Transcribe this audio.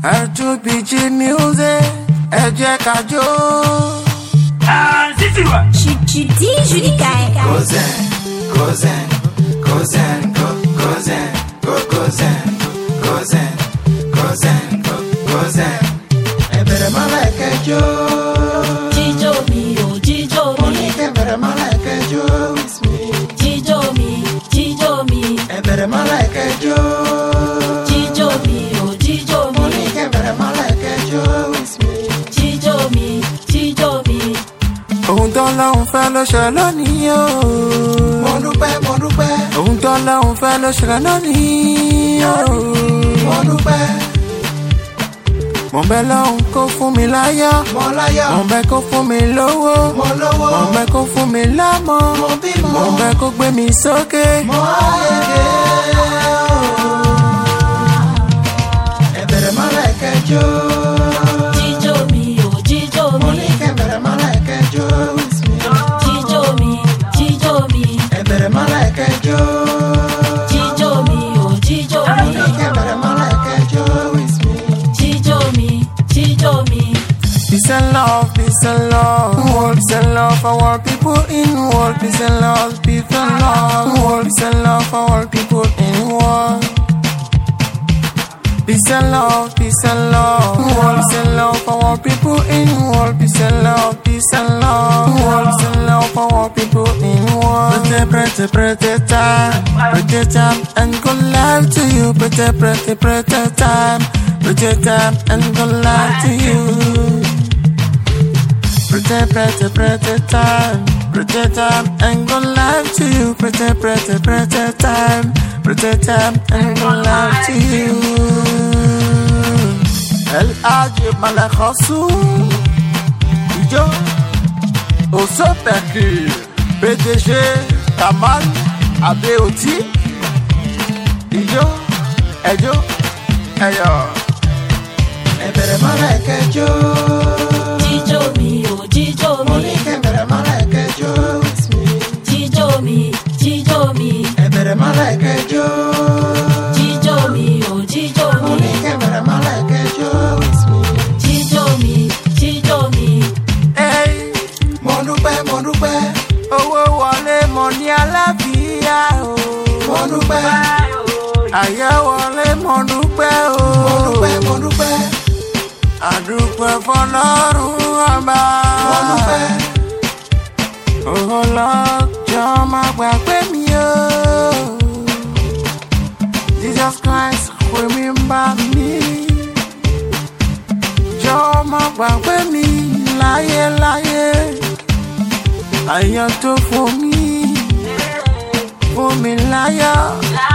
R2PG music, ẹ jẹ́ ká jó. Judy Judicae. Gozen, gozen, gozen, go, gozen, go, gozen, gozen, gozen, go, gozen. Ẹ bẹ̀rẹ̀ mọ́lá ẹ̀kẹ́ jó. jíjó mi ò jíjó Mo mi ní kẹ́ bẹ̀rẹ̀ mọ́lá ẹ̀kẹ́ jó with me. jíjó mi jíjó mi Ẹ bẹ̀rẹ̀ mọ́lá ẹ̀kẹ́ jó. jíjó mi ò jíjó Mo mi ní kẹ́ bẹ̀rẹ̀ mọ́lá ẹ̀kẹ́ jó with me. jíjó mi jíjó mi. Ohun tó lọ́hùn fẹ́ ló ṣe lónìí o. Mo dúpẹ́, mo dúpẹ́. Ohun tó lọ́hùn fẹ́ ló ṣe lónìí o. Mo dúpẹ́. Mo bẹ lọ́hùn kó fún mi láyọ̀. Mo láyọ̀. Mo bẹ kó fún mi lówó. Mo lówó. Mo bẹ kó fún mi lámọ̀. Mo bímọ. Mo bẹ kó gbé mi sókè. Mo ayege. Ẹ bẹ̀rẹ̀ mọ́lá ẹ̀kẹ́ jó. jíjó mi ò jíjó Mo mi ní kẹ́ bẹ̀rẹ̀ mọ́lá ẹ̀kẹ́ jó with me. jíjó mi jíjó mi Ẹ bẹ̀rẹ̀ mọ́lá ẹ̀kẹ́ jó. jíjó mi ò jíjó Mo mi ní kẹ́ bẹ̀rẹ̀ mọ́lá ẹ̀kẹ́ jó with me. jíjó mi jíjó mi. Peace and love, peace and love, world, peace and love for our people in world, peace and love, peace and love, world, peace and love for our people in world. Peace and love, peace and love, world, peace and love for our people in world, peace and love, peace and love, world, peace and love for our people in world. Pretty, pretty, pretty time, pretty time, and good life to you. Pretty, pretty, pretty time, pretty time, and good life to you. Pretty, pretty, pretty time, pretty time, and good life to you. Pretty, pretty, pretty time, pretty time, and good life to you. El Ajib Malakhosu, Ijo, Osopeki, PDG, Kamal, Abeoti, Ijo, Ejo, Eyo. Ẹbẹ̀rẹ̀ mọ́lá ẹ̀kẹ́ jó. jíjó mi ò jíjó Mo mi ní kẹ́ bẹ̀rẹ̀ mọ́lá ẹ̀kẹ́ jó with me. jíjó mi jíjó mi Ẹbẹ̀rẹ̀ mọ́lá ẹ̀kẹ́ jó. jíjó mi ò jíjó Mo mi ní kẹ́ bẹ̀rẹ̀ mọ́lá ẹ̀kẹ́ jó with me. jíjó mi jíjó mi. Ẹ́y, mo dúpẹ́ mo dúpẹ́. Owó wọlé mo ní àlàáfíà o. Mo dúpẹ́. Àyè wọlé mo dúpẹ́ o. Mo dúpẹ́ mo dúpẹ́. Àdúpẹ́ fọlọ́run ọba. Mo dúpẹ́. Owó lọ́jọ́ máa gbàgbé mi o. Jesus Christ remember me. Jọ̀ọ́ má gbàgbé mi láyéláyé. Àyàn tó fún mi, fún mi láyọ̀.